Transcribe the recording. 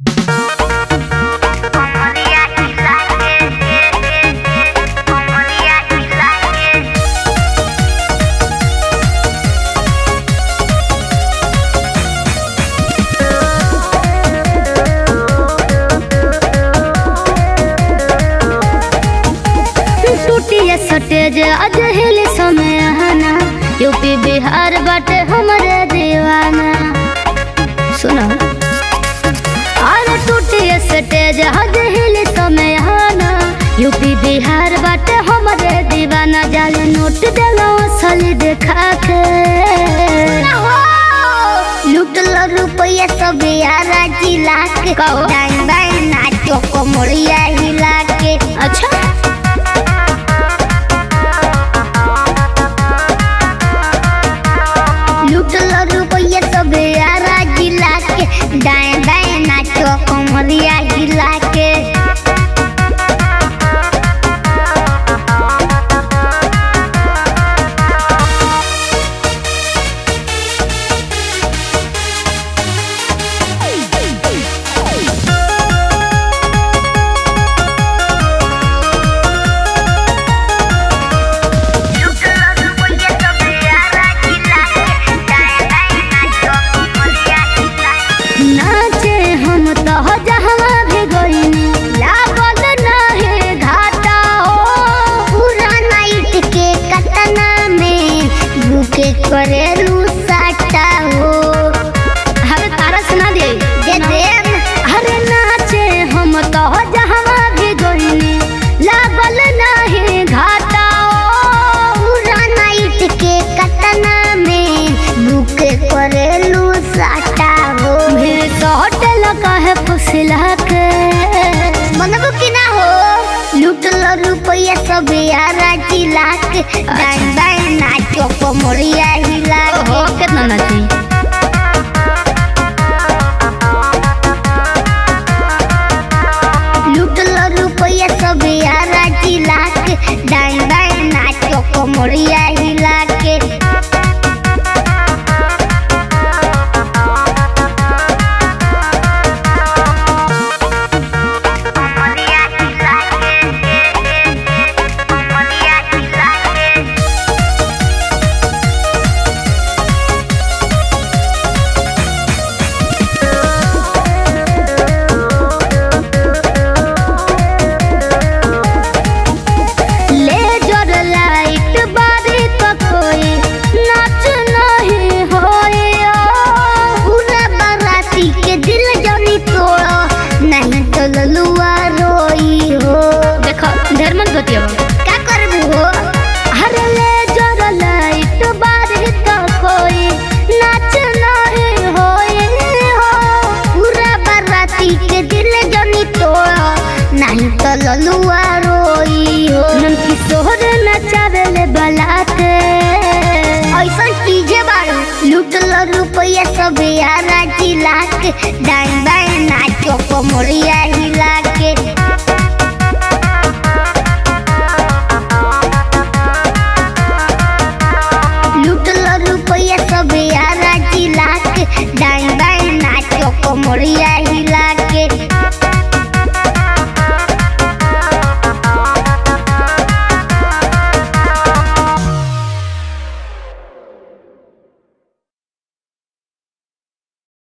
सटेज आज हिल समय आना यूपी बिहार बाटे हमरे दीवाना सुनो अरे टूटिए सटेज आज हिल समय आना यूपी बिहार बाटे हमरे दीवाना जाल नोट देलो असली देखा के लुटल रुपया सब यारा जिला के कहो। डाइन बाइन नाचो को मोड़िया हिला के अच्छा लुटल रुपया सब यारा जिला के डाइन बाइन नाचो को मोड़िया हिला के लुटल रुपया सब यारा जिला के डाइन बाइन नाचो को मोड़िया हिला के नाचे हम तो जहाँ भी गईनी लागल नाहे घाटा हो पूरा नाइट के कतना में भूखे करेलू साटा हो अरे तारा सुना दे जे देम अरे नाचे हम तो जहाँ भी गईनी लागल नाहे घाटा हो पूरा नाइट के कतना में भूखे करेलू साटा हो भीड़ तो होटल का है फुसला के मनबो कि ना हो लुटल रुपया सब यारा जिला के डाइन बाइन नाचो को मोड़िया हिला ओहो के कितना नाची लुटल रुपया सब यारा जिला के डाइन बाइन नाचो को मोड़िया हिला के मोड़िया हिला के मोड़िया हिला के लेजर लाइट बारी तो कोई नाच नहीं होए पूरा बाराती के दिल जनी तोड़ो नहीं तो ललुआ रोई हो देखो ढेर मत बतियो क्या करबू हो अरे लेजर लाइट बारी तो कोई नाच नहीं होए हो पूरा बाराती के दिल जनी तोड़ो नहीं तो ललुआ रोई हो नन किशोर नचावेले बलाते ऐसा चीजे बारू लुटल रुपया सब यारा जिला के डाइन बाइन नाचो को मोड़िया हिला के लुटल रुपया सब यारा जिला के डाइन बाइन नाचो को मोड़िया